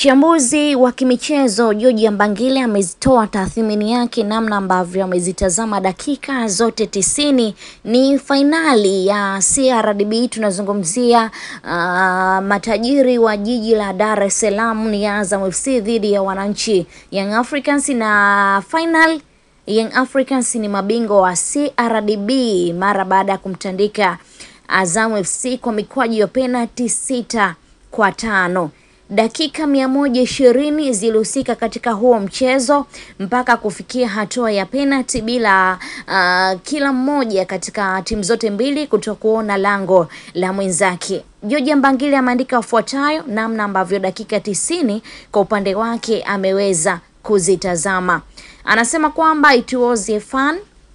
Mchambuzi wa kimichezo George Mbangile amezitoa tathmini yake namna ambavyo amezitazama dakika zote tisini. Ni fainali ya CRDB, tunazungumzia uh, matajiri wa jiji la Dar es Salaam ni Azam FC dhidi ya wananchi Young Africans, na final Young Africans ni mabingwa wa CRDB mara baada ya kumtandika Azam FC kwa mikwaju ya penalti sita kwa tano. Dakika mia moja ishirini zilihusika katika huo mchezo mpaka kufikia hatua ya penalti bila uh, kila mmoja katika timu zote mbili kutokuona lango la mwenzake. George Mbangile ameandika afuatayo namna ambavyo dakika tisini kwa upande wake ameweza kuzitazama. Anasema kwamba it was a fun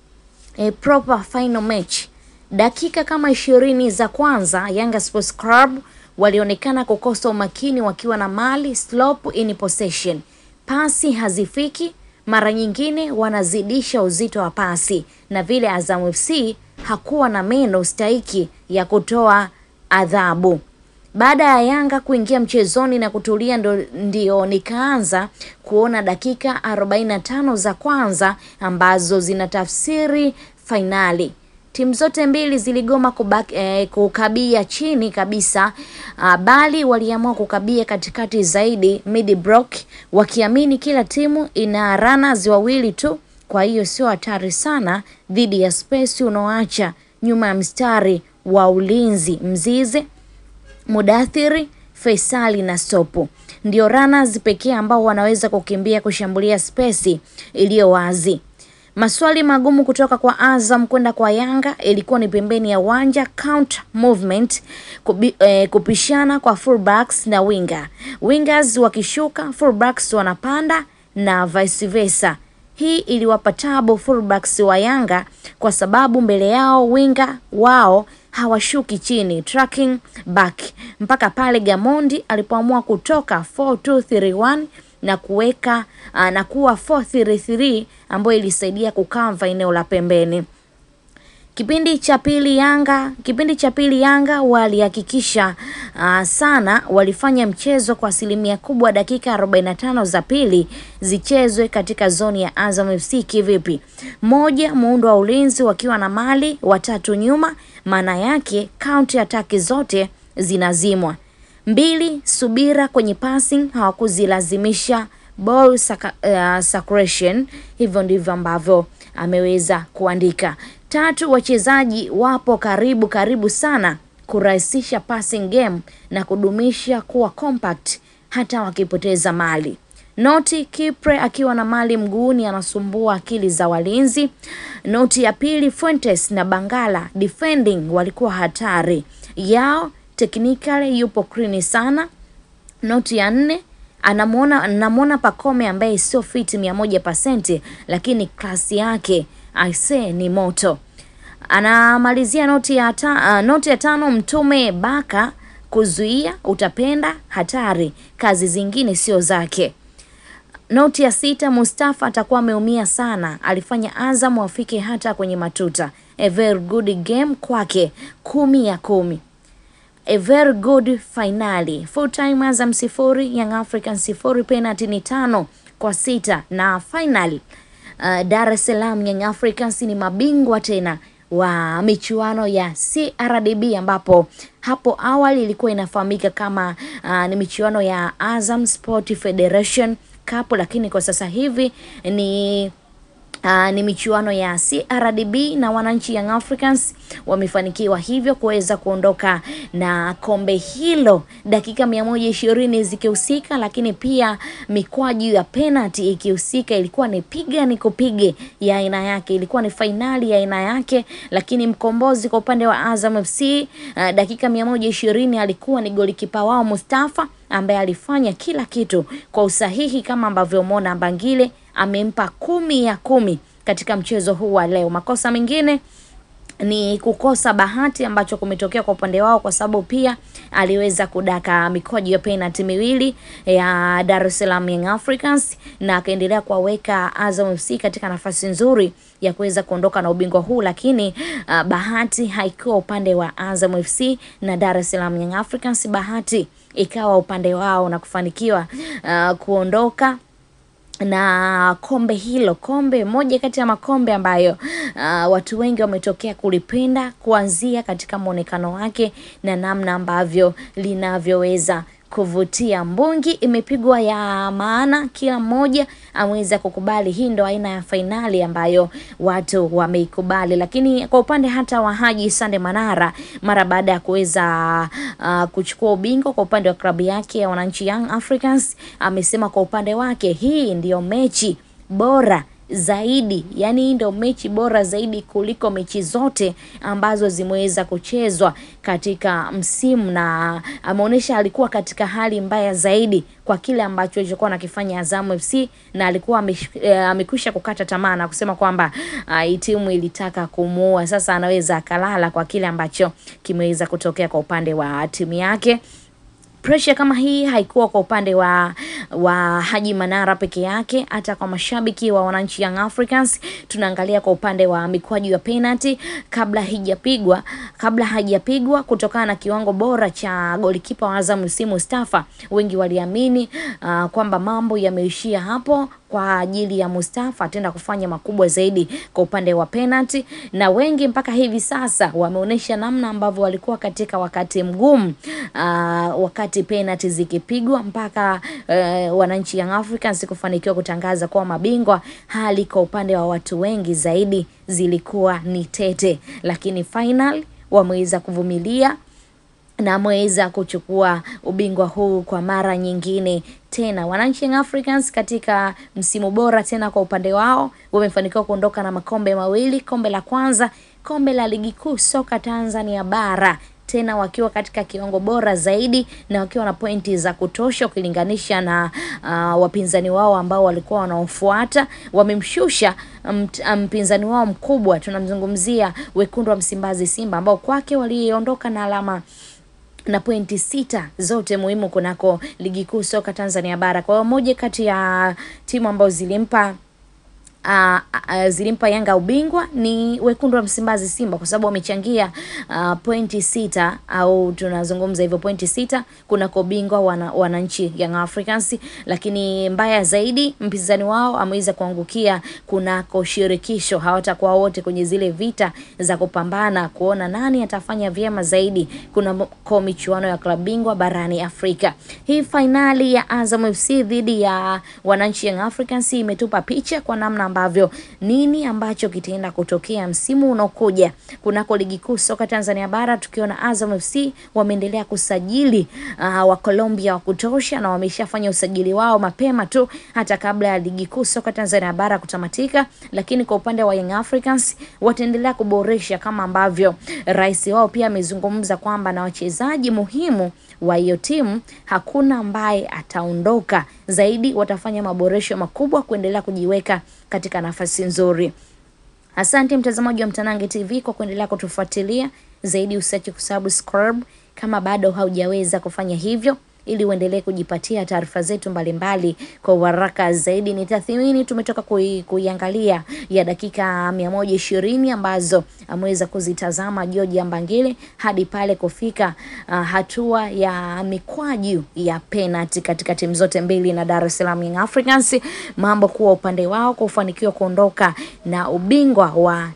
a proper final match. Dakika kama ishirini za kwanza Yanga Sports Club walionekana kukosa umakini wakiwa na mali slope in possession, pasi hazifiki, mara nyingine wanazidisha uzito wa pasi, na vile Azam FC hakuwa na meno stahiki ya kutoa adhabu. Baada ya Yanga kuingia mchezoni na kutulia, ndo, ndio nikaanza kuona dakika 45 za kwanza ambazo zinatafsiri fainali. Timu zote mbili ziligoma kubaki, eh, kukabia chini kabisa uh, bali waliamua kukabia katikati zaidi mid block, wakiamini kila timu ina runners wawili tu, kwa hiyo sio hatari sana dhidi ya space unaoacha nyuma ya mstari wa ulinzi. Mzize, Mudathiri, Faisali na Sopu ndio runners pekee ambao wanaweza kukimbia kushambulia space iliyo wazi. Maswali magumu kutoka kwa Azam kwenda kwa Yanga ilikuwa ni pembeni ya uwanja, counter movement, kubi, eh, kupishana kwa fullbacks na winger. Wingers wakishuka, fullbacks wanapanda na vice versa. Hii iliwapa tabu fullbacks wa Yanga kwa sababu mbele yao winga wao hawashuki chini, tracking back mpaka pale Gamondi alipoamua kutoka 4231 na kuweka uh, na kuwa 433 ambayo ilisaidia kukava eneo la pembeni. Kipindi cha pili Yanga kipindi cha pili Yanga walihakikisha uh, sana, walifanya mchezo kwa asilimia kubwa. Dakika 45 za pili zichezwe katika zoni ya Azam FC kivipi? Moja, muundo wa ulinzi wakiwa na mali watatu nyuma, maana yake counter attack zote zinazimwa. Mbili, subira kwenye passing, hawakuzilazimisha ball saka, uh, circulation. Hivyo ndivyo ambavyo ameweza kuandika. Tatu, wachezaji wapo karibu karibu sana kurahisisha passing game na kudumisha kuwa compact hata wakipoteza mali. Noti Kipre akiwa na mali mguuni anasumbua akili za walinzi. Noti ya pili, Fuentes na Bangala defending walikuwa hatari yao technically yupo clean sana. Noti ya nne anamuona anamuona Pacome ambaye sio fit mia moja pasenti, lakini klasi yake aise ni moto. Anamalizia noti ya ta, uh, noti ya tano Mtume Baka kuzuia utapenda hatari, kazi zingine sio zake. Noti ya sita Mustafa atakuwa ameumia sana, alifanya Azam wafike hata kwenye matuta. A very good game kwake, kumi ya kumi a very good finali. Full time Azam sifuri Young African sifuri, penalty ni tano kwa sita na final uh, Dar es Salaam Young Africans ni mabingwa tena wa michuano ya CRDB ambapo hapo awali ilikuwa inafahamika kama uh, ni michuano ya Azam Sport Federation Cup, lakini kwa sasa hivi ni Uh, ni michuano ya CRDB na wananchi Young Africans wamefanikiwa hivyo kuweza kuondoka na kombe hilo, dakika mia moja ishirini zikihusika, lakini pia mikwaju ya penalty ikihusika. Ilikuwa ni piga ni kupige ya aina yake, ilikuwa ni fainali ya aina yake, lakini mkombozi kwa upande wa Azam FC uh, dakika mia moja ishirini alikuwa ni golikipa wao Mustafa ambaye alifanya kila kitu kwa usahihi kama ambavyo umeona Mbangile amempa kumi ya kumi katika mchezo huu wa leo. Makosa mengine ni kukosa bahati ambacho kumetokea kwa upande wao, kwa sababu pia aliweza kudaka mikojo ya penalty miwili ya Dar es Salaam Young Africans na akaendelea kuwaweka Azam FC katika nafasi nzuri ya kuweza kuondoka na ubingwa huu, lakini uh, bahati haikuwa upande wa Azam FC na Dar es Salaam Young Africans, bahati ikawa upande wao na kufanikiwa uh, kuondoka na kombe hilo, kombe moja kati ya makombe ambayo uh, watu wengi wametokea kulipenda kuanzia katika mwonekano wake na namna ambavyo linavyoweza kuvutia. Mbungi imepigwa ya maana, kila mmoja ameweza kukubali. Hii ndo aina ya fainali ambayo watu wameikubali, lakini kwa upande hata wa Haji Sande Manara mara baada ya kuweza uh, kuchukua ubingwa kwa upande wa klabu yake ya wananchi Young Africans, amesema kwa upande wake hii ndiyo mechi bora zaidi yani, hii ndio mechi bora zaidi kuliko mechi zote ambazo zimeweza kuchezwa katika msimu, na ameonyesha alikuwa katika hali mbaya zaidi kwa kile ambacho alichokuwa anakifanya Azam FC, na alikuwa amekwisha kukata tamaa na kusema kwamba uh, timu ilitaka kumuua. Sasa anaweza akalala kwa kile ambacho kimeweza kutokea kwa upande wa timu yake. Pressure kama hii haikuwa kwa upande wa wa Haji Manara peke yake, hata kwa mashabiki wa wananchi Young Africans. Tunaangalia kwa upande wa mikwaju ya penalty kabla haijapigwa, kabla haijapigwa, kutokana na kiwango bora cha golikipa wa Azam FC Mustafa, wengi waliamini uh, kwamba mambo yameishia hapo kwa ajili ya Mustafa ataenda kufanya makubwa zaidi kwa upande wa penalty, na wengi mpaka hivi sasa wameonyesha namna ambavyo walikuwa katika wakati mgumu uh, wakati penalty zikipigwa mpaka uh, wananchi Young Africans kufanikiwa kutangaza kuwa mabingwa. Hali kwa upande wa watu wengi zaidi zilikuwa ni tete, lakini final wameweza kuvumilia na ameweza kuchukua ubingwa huu kwa mara nyingine tena. Wananchi Young Africans katika msimu bora tena kwa upande wao wamefanikiwa kuondoka na makombe mawili, kombe la kwanza, kombe la ligi kuu soka Tanzania bara tena wakiwa katika kiwango bora zaidi na wakiwa na pointi za kutosha ukilinganisha na uh, wapinzani wao ambao walikuwa wanaofuata. Wamemshusha mpinzani wao mkubwa, tunamzungumzia wekundu wa Msimbazi Simba, ambao kwake waliondoka na alama na pointi sita zote muhimu kunako ligi kuu soka Tanzania bara. Kwa hiyo moja kati ya timu ambazo zilimpa Uh, uh, zilimpa Yanga ubingwa ni wekundu wa Msimbazi Simba kwa sababu wamechangia uh, pointi sita au tunazungumza hivyo pointi sita kunako ubingwa wana, wananchi Young Africans, lakini mbaya zaidi mpinzani wao ameweza kuangukia kunako shirikisho. Hawatakuwa wote kwenye zile vita za kupambana kuona nani atafanya vyema zaidi kunako michuano ya klabu bingwa barani Afrika. Hii fainali ya Azam FC dhidi ya wananchi Young Africans imetupa picha kwa namna ambavyo nini ambacho kitaenda kutokea msimu unaokuja kunako ligi kuu soka Tanzania bara, tukiona Azam FC wameendelea kusajili uh, wa Colombia wa kutosha na wameshafanya usajili wao mapema tu hata kabla ya ligi kuu soka Tanzania bara kutamatika. Lakini kwa upande wa Young Africans wataendelea kuboresha kama ambavyo rais wao pia amezungumza kwamba na wachezaji muhimu wa hiyo timu hakuna ambaye ataondoka, zaidi watafanya maboresho makubwa kuendelea kujiweka katika nafasi nzuri. Asante mtazamaji wa Mtanange TV kwa kuendelea kutufuatilia zaidi, usiache kusubscribe kama bado haujaweza kufanya hivyo, ili uendelee kujipatia taarifa zetu mbalimbali kwa uharaka zaidi. Ni tathmini tumetoka kui, kuiangalia ya dakika mia moja ishirini ambazo ameweza kuzitazama George Mbangile hadi pale kufika uh, hatua ya mikwaju ya penalty katika timu zote mbili na Dar es Salaam Young Africans, mambo kuwa upande wao kufanikiwa kuondoka na ubingwa wa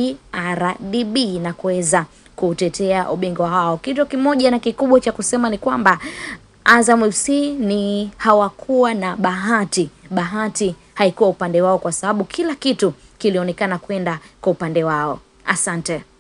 CRDB na kuweza kutetea ubingwa wao. Kitu kimoja na kikubwa cha kusema ni kwamba Azam FC ni hawakuwa na bahati. Bahati haikuwa upande wao kwa sababu kila kitu kilionekana kwenda kwa upande wao. Asante.